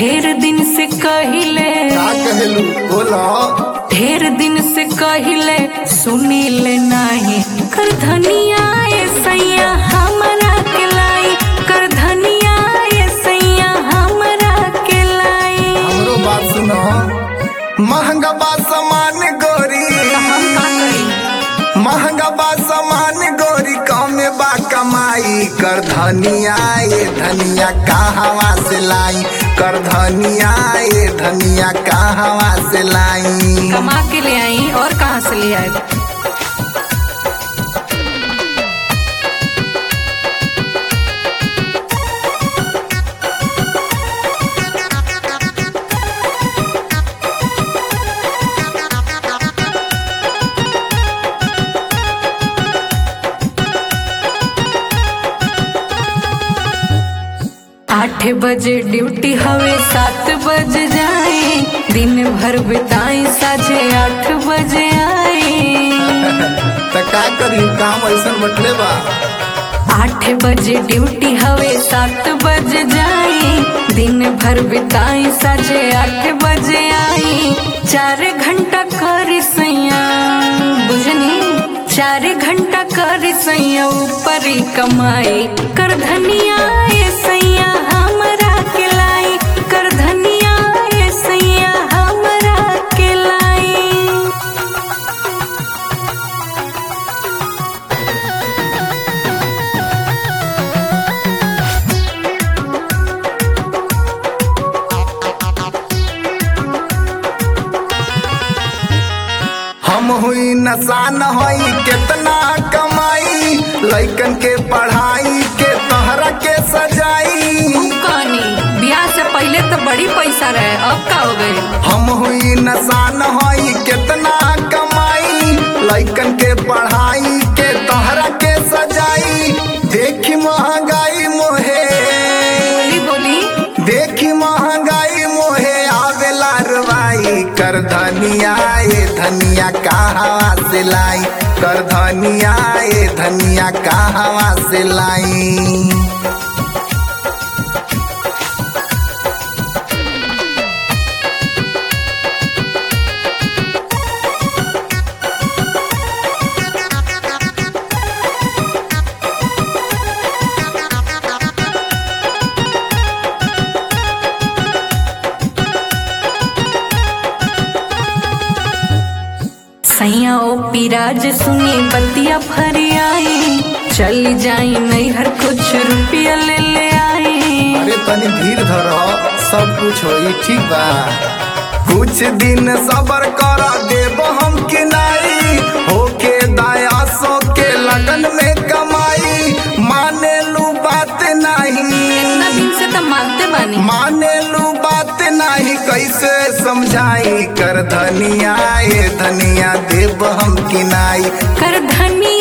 ढेर दिन से कहिले का कहेलू बोला ढेर दिन से कहिले सुनी ले नाही कर धनिया ए सैया हमरा के लाई कर धनिया ए सैया हमरा के लाई हमरो बात सुनो महंगा बा सामान गोरी हम का करी महंगा बा सामान गोरी कमे बा कमाई कर धनिया ये धनिया कहवा से लाई कर धनिया ये धनिया कहवा से लाई कमा के ले आई और कहाँ से ले आए आठ बजे ड्यूटी हवे सात बजे जाए दिन भर बिताई साझे आठ बजे आए त का करी काम ऐसा बटले बा आठ बजे ड्यूटी हवे सात बजे जाए दिन भर बिताई साझे आठ बजे आई चार घंटा कर सैया बुझनी चार घंटा कर सैया ऊपर ही कमाई कर धनिया ए सैया हमरा के लाई कर धनिया ए सैया हमरा के लाई हम हुई नसान होई कितना कमाई लइकन के पढ़ाई के तहरा के सजाई कहानी ब्याह से पहले तो बड़ी पैसा रहे अब का हो गए हम हुई नसान होई कितना कमाई लइकन के पढ़ाई के तहरा के सजाई देखी महंगाई मोहे बोली बोली देखी महंगाई मोहे आवेला रवाई कर धनिया ये धनिया कहवा से लाई कर धनिया ये धनिया कहवा से लाई सैया ओ पिराज सुनी बतिया भर आई चल जाई नैहर कुछ रुपया ले ले आई अरे तनी धीर धर सब कुछ होई ठीक बा कुछ दिन सबर कर देब हम के नाई होके दाया सो के लगन में कमाई माने लू बात नहीं इतना दिन से तो मानते बानी माने लू बात नहीं कैसे समझाई कर धनिया ये धनिया देव हम किनाई कर धनिया